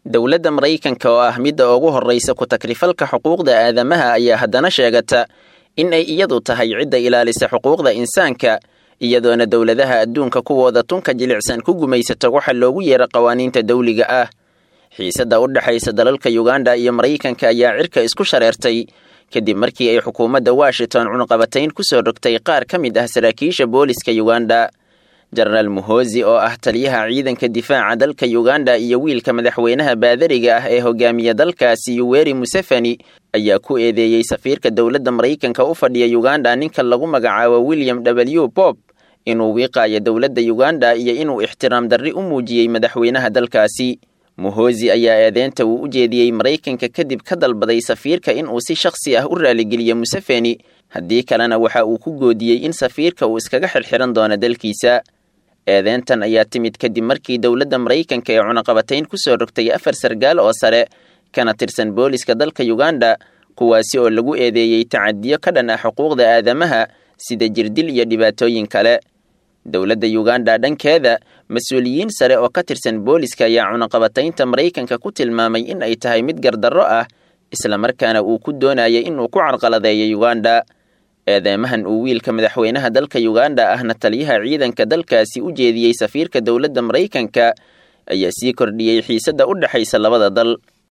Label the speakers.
Speaker 1: dowladda maraykanka oo ah midda ugu horraysa ku takrifalka xuquuqda aadamaha ayaa haddana sheegata in ay iyadu tahay cidda ilaalisa xuquuqda insaanka iyadoona dowladaha adduunka kuwooda tunka jilicsan ku gumaysato waxa loogu yeera qawaaniinta dawliga ah xiisadda u dhexaysa dalalka yuganda iyo maraykanka ayaa cirka isku shareertay kadib markii ay xukuumadda washington cunqabatayn ku soo rogtay qaar ka mid ah saraakiisha booliska yuganda jenaraal muhozi oo ah taliyaha ciidanka difaaca dalka yuganda iyo wiilka madaxweynaha baadariga ah ee hogaamiya dalkaasi yuweri museveni ayaa ku eedeeyey safiirka dowladda maraykanka u fadhiya yuganda ninka lagu magacaabo william w bob inuu wiiqaayo dowladda yuganda iyo inuu ixtiraam darri u muujiyey madaxweynaha dalkaasi muhozi ayaa eedeynta uu u jeediyey maraykanka kadib ka dalbaday safiirka inuu si shakhsi ah u raaligeliyo museveni haddii kalena waxa uu ku goodiyey in safiirka uu iskaga xirxiran doono dalkiisa eedeyntan ayaa timid kadib markii dowladda maraykanka ee cunaqabatayn ku soo rogtay afar sargaal oo sare kana tirsan booliska dalka yuganda kuwaasi oo lagu eedeeyey tacadiyo ka dhan ah xuquuqda aadamaha sida jirdil iyo dhibaatooyin kale dowladda yuganda dhankeeda mas-uuliyiin sare oo ka tirsan booliska ayaa cunaqabataynta maraykanka ku tilmaamay in ay tahay mid gardarro ah islamarkaana uu ku doonayay inuu ku carqaladeeyo yuganda eedeymahan uu wiilka madaxweynaha dalka yuganda ahna taliyaha ciidanka dalkaasi u jeediyey safiirka dowladda maraykanka ayaa sii kordhiyey xiisadda u dhexaysa labada dal